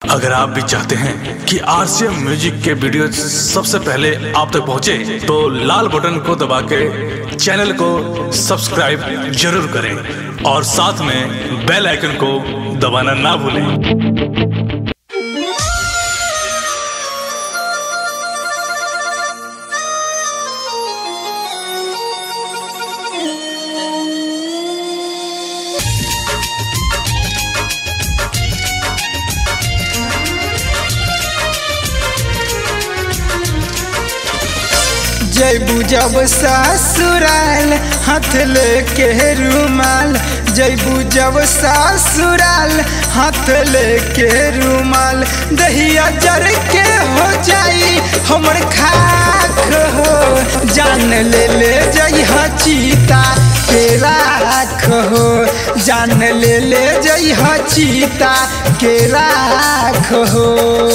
अगर आप भी चाहते हैं कि आरसीएम म्यूजिक के वीडियो सबसे पहले आप तक पहुंचे, तो लाल बटन को दबा के चैनल को सब्सक्राइब जरूर करें और साथ में बेल आइकन को दबाना ना भूलें जैबू जब ससुराल हाथ लेके रुमाल जैबू जब ससुराल हाथ लेके रुमाल दहिया जर के हो जाई हमर खाक हो जान ले ले जइहा चीता के राख हो जान ले ले जइहा चीता के राख हो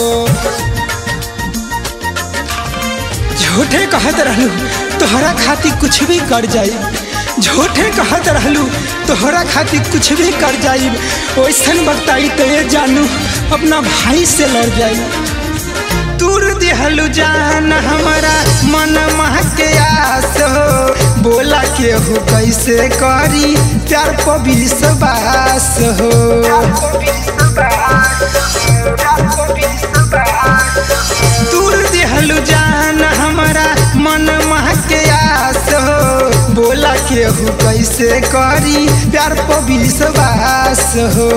झूठे कहत रहलू तोहरा खातिर कुछ भी कर जाई झूठे कहत रहलू तोहरा खातिर कुछ भी कर जाई वैसन बताई तो ये जानू अपना भाई से लड़ जाई दूर दिहलू जान हमारा मन मह के आस हो बोला के हो कैसे करी प्यार पर विश्वास हो दूर दिहलू जान हमारा मन मह के आस हो बोला के हो कैसे करी प्यार पर विश्वास हो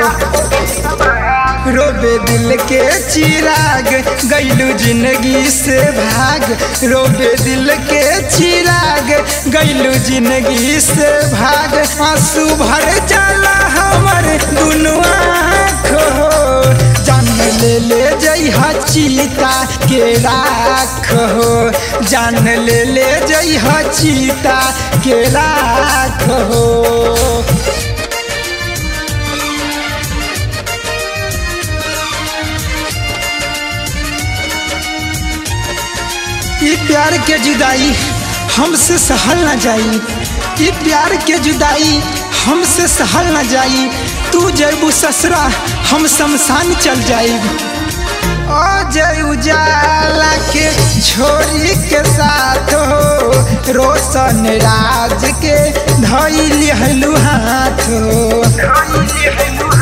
रोबे दिल के चिराग गैलू जिंदगी से भाग रोबे दिल के चिराग गैलू जिंदगी से भाग आंसू भर जाला हमर दुनू आँख हो जान ले ले जइहा चीता के राख हो जान ले ले जइहा चीता के राख हो ये प्यार के जुदाई हमसे सहल न जाई ये प्यार के जुदाई हमसे सहल न जाई तू जैबू ससुरा हम शमशान चल जाई ओ जय उजाला के छोरी के साथ हो रोशन राज के धैली हलू हाथ हो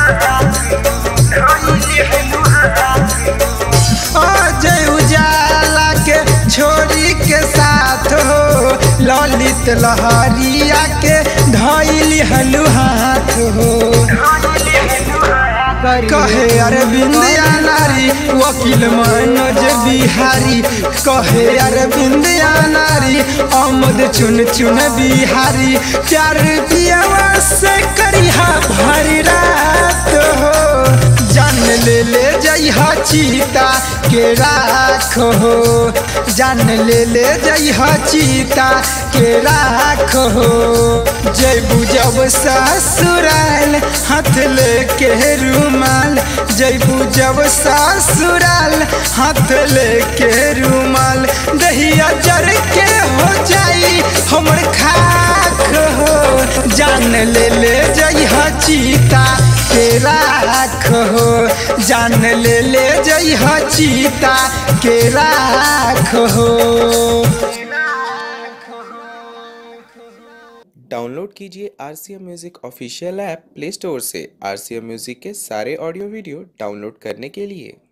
ओ जय उजाला के छोरी के साथ हो ललित लहरिया के धैली हलू हाथ हो कहे अरविंद या नारी वकील मनोज बिहारी कहे अरविंद या नारी अमद चुन चुन बिहारी प्यार पियावा से करिहा भरी रात हो जान ले ले जइहा चीता के राख हो जान ले ले जइहा चीता के राख हो जैबू जब ससुराल हाथ लेके रुमाल जैबू जब ससुराल हाथ लेके रुमाल दहिया जर के हो जाई हमर खाक हो जान ले ले जइहा चीता के राख हो जान ले ले जइहा चीता के राख हो डाउनलोड कीजिए R C M music official app Play Store से आर सी एम म्यूज़िक के सारे ऑडियो वीडियो डाउनलोड करने के लिए